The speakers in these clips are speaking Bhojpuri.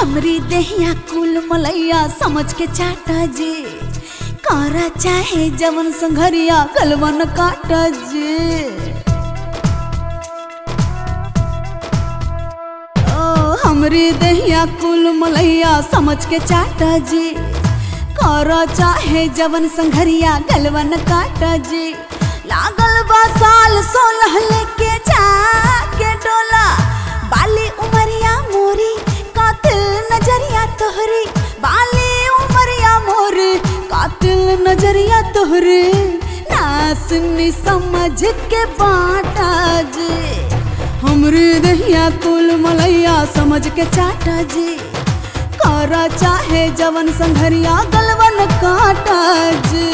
हमरी देहिया कुल मलैया समझ के चाटा जी करा चाहे जवन संघरिया गलवन काटा जी ओ हमरी देहिया कुल मलैया समझ के चाटा जी करा चाहे जवन संघरिया गलवन काटा जी लागल बा साल सोलह लेके जाके डोला बाली उमरिया मोरी कातिल नजरिया तोहरी बाली उमरिया मोरी कातिल नजरिया तोहरी ना सुनी समझ के बाटा जी हमरे दहिया कुल मलैया समझ के चाटा जी करा चाहे जवन संघरिया गलवन काटा जी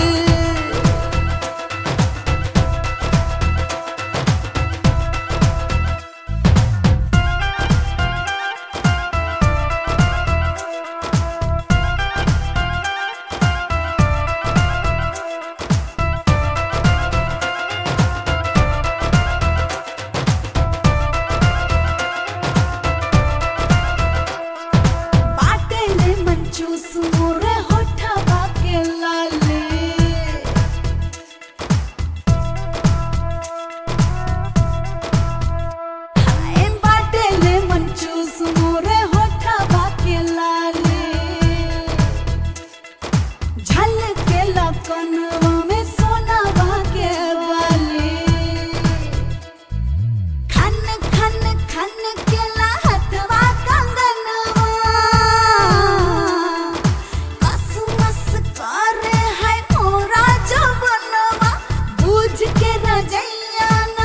बाटे ने मंचूस मोरे होठवा के लाले हाय बाटे ने मंचूस मोरे होठवा के लाले झलके लकनवा में सोनावा के वाले खन खन खन के लहतवा कंगनवा कसमस करे है मोरा जवनवा बुझ के रजैया ना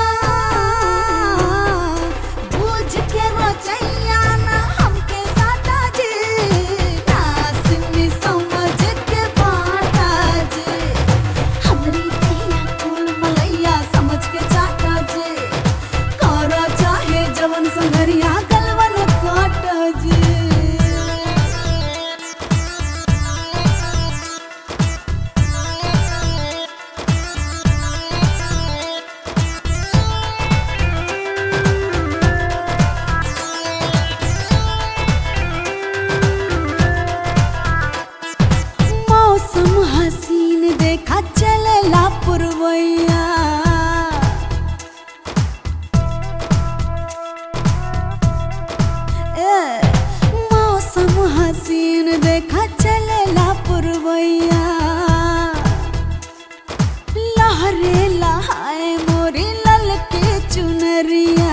बुझ के रजैया ना हमके साटा जी नासनी समझ के बाटा जी हमरी दिया कुल मलैया समझ के चाटा जी करा चाहे जवन संगरिया गलवन काट जी मौसम हसीन देखा चलेला पुरवैया ए, मौसम हसीन देखा चलेला पुरवैया लहरे लहाए मोरी ललके चुनरिया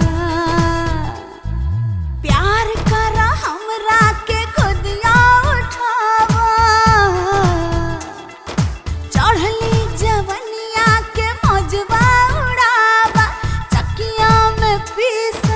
प्यार करा हमरा के खुदिया उठावा चढ़ली जवनिया के मौजवा उड़ावा चकिया में पीसा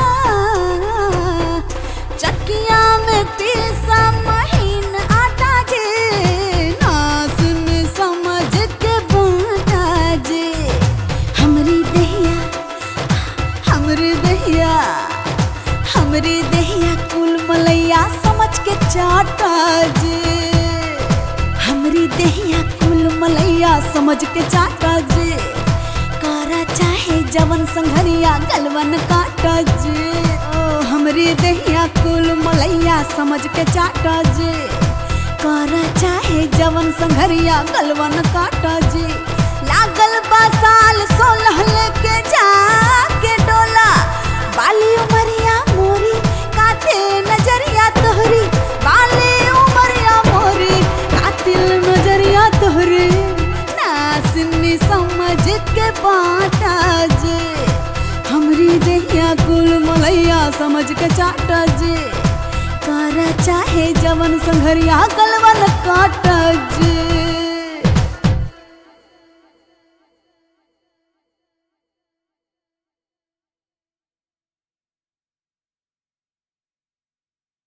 चकिया में पीसा महीन आटा जे नास में समझ के बाटा जे हमरी दहिया हमरी दहिया हमरी दहिया कुल मलैया समझ के चाटा जे हमरी दहिया कुल मलैया समझ के चाटा जे करा चाहे जवन संघरिया गलवन काटा जे ओ हमरी दहिया कुल मलैया समझ के चाटा जे करा चाहे जवन संघरिया गलवन काटा जे लागल बा साल सोलह लेके जाके डोला बाली उमरिया मोरी कातिल नजरिया तोहरी बाली उमरिया मोरी कातिल नजरिया तोहरी नासनी समझ के बाटा जे हमरी देहिया कुल मलैया समझ के चाटा जे करा चाहे जवन संघरिया गलवन काटा जे